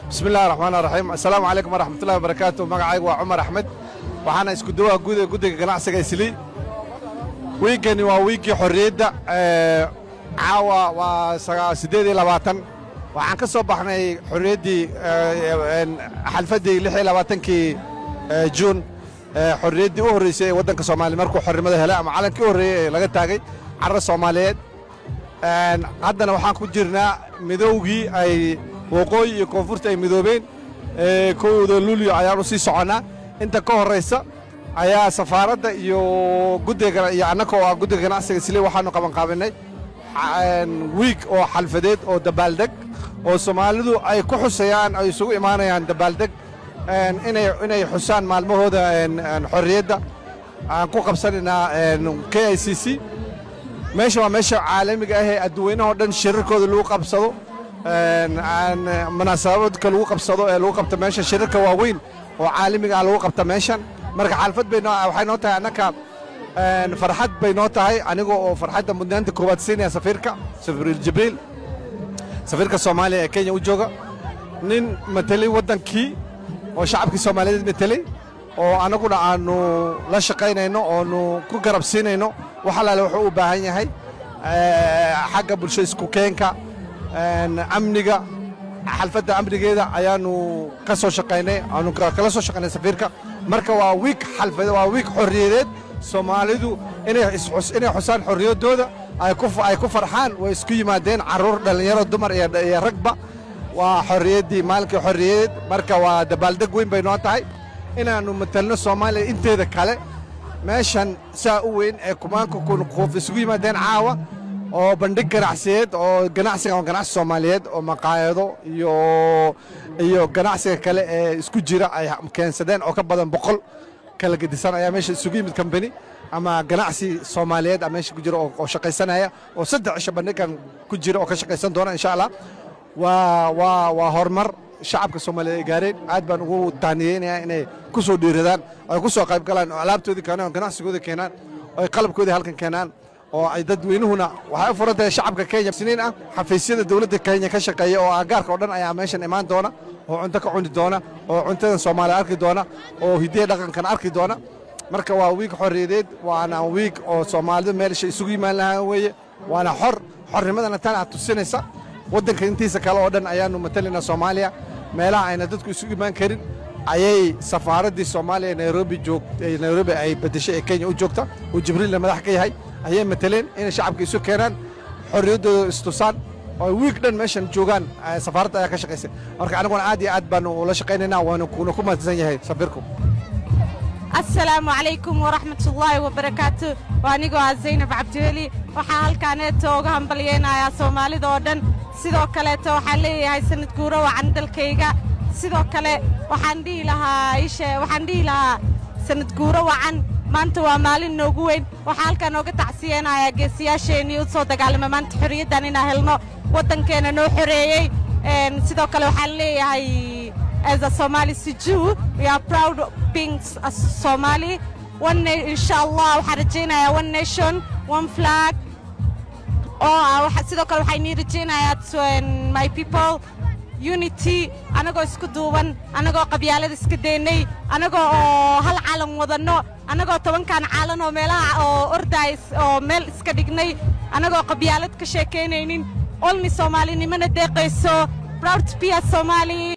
bismi illahi raxmaan raxiim assalaamu calaykum waraxmatullahi wabarakaatu magacaygu waa cumar axmed waxaana isku dawaa guda guddiga ganacsiga islii wiiggani waa wiiggii xorriyadda caawa waa siddeed iyo labaatan waxaan ka soo baxnay xorriyaddii xalfaddii lix iyo labaatankii juun xorriyaddii u horraysay ee waddanka soomaaliya markuu xornimada helay ama calankii u horreeyey ee laga taagay carra soomaaliyeed haddana waxaan ku jirnaa midowgii ay waqooyi iyo koonfurta ay midoobeen kowda luulyo ayaan u sii soconnaa inta ka horraysa ayaa safaaradda iyo guddiga iyo annaka oo ah guddiga ganacsiga isli waxaannu qabanqaabinnay wiig oo xalfadeed oo dabaaldeg oo soomaalidu ay ku xusayaan ay isugu imaanayaan dabaaldeg inay xusaan maalmahooda xorriyadda aan ku qabsanaynaa k i c c meesha waa meesha caalamiga ah ee adduweynahoo dhan shirarkooda lagu qabsado munaasabadka lagu qabsado ee lagu qabta meesha shirarka waaweyn oo caalamiga ah lagu qabta meeshan marka xaalfad bay waxay noo tahay annaka farxad bay noo tahay aniga oo farxadda mudnaanta koowaad siinaya safiirka safiir jibriil safiirka soomaaliya ee kenya u jooga nin matelay waddankii oo shacabkii soomaaliyeed matelay oo annaguna aannu la shaqaynayno oonu ku garab siinayno wax allaale wuxuu u baahan yahay xagga bulsho isku keenka amniga xalfadda amnigeeda ayaannu ka soo shaqaynay aanu kala soo shaqaynay safiirka marka waa wiig xalfad waa wiig xorriyadeed soomaalidu inay xusaan xorriyaddooda ay ku farxaan way isku yimaadeen carruur dhallinyaro dumar iyo ragba waa xorriyaddii maalinkii xorriyadeed marka waa dabaaldeg weyn bay noo tahay inaannu matalno soomaaliya inteeda kale meeshan saa u weyn ee kumaanka kun quuf isugu yimaadeen caawa oo bandhig ganacsiyeed oo ganacsiga ganacsi soomaaliyeed oo maqaayado iyo iyo ganacsiga kale ee isku jira ay keensadeen oo ka badan boqol kala gedisan ayaa meesha isugu yimid kambani ama ganacsi soomaaliyeed a meesha ku jira oo shaqaysanaya oo saddex cisho bandhigan ku jira oo ka shaqaysan doona insha allah waa waa waa horumar shacabka soomaaliyeed ay gaareen aad baan ugu tahniyeynayaa inay ku soo dhiiradaan ay ku soo qayb galaan oo alaabtoodii keenaan oo ganacsigooda keenaan oo ay qalabkoodii halkan keenaan oo ay dadweynuhuna waxay u furan tahay shacabka kenya siniin ah xafiisyada dowladda kenya ka shaqeeya oo agaarka oo dhan ayaa meeshan imaan doona oo cunto ka cuni doona oo cuntadan soomaaliya arki doona oo hidiya dhaqankan arki doona marka waa wiig xorriyadeed waana wiig oo soomaalidu meelsha isugu yimaan lahaa weeye waana xor xornimadana tan aad tusinaysa waddanka intiisa kale oo dhan ayaannu matalaynaa soomaaliya meelaha ayna dadku isugu imaan karin ayay safaaraddii soomaaliya nairobi joog nairobi ay beddeshay ee kenya u joogta uu jibriilna madax ka yahay ayay mataleen inay shacabka isu keenaan xorriyaddooda istusaan oo wiig dhan meeshan joogaan safaaradda ayaa ka shaqaysay marka aniguna aad iyo aad baanu ula shaqaynaynaa waana kuna ku mahadsan yahay safiirku asalaamu calaykum waraxmatullaahi wabarakaatu waa anigoo ah zaynab cabdiweli waxaa halkaaneeto uga hambalyaynayaa soomaalida oo dhan sidoo kaleeto waxaan leeyahay sanad guuro wacan dalkayga sidoo kale waxaan dhihi lahaa ishe waxaan dhihi lahaa sanad guuro wacan maanta waa maalin noogu weyn waxaa halkaa nooga tacsiyeenayaa geesiyaasheennii u soo dagaalama maanta xorriyaddan inaan helno waddankeenna noo xoreeyey sidoo kale waxaan leeyahay as a Somali Siju, we are proud of being a Somali. One na- inshallah, waxaan rajaynayaa one nation, one flag. oo ah waxa sidoo kale waxay nii rajaynayaa to um, my people unity anagoo isku duuban anagoo qabyaalada iska daynay anagoo oo hal calan wadanno anagoo tobankan calan oo meelaha oo ordays oo meel iska dhignay anagoo qabyaalad ka sheekaynaynin olni soomaalinimana deeqayso proud to be a Somali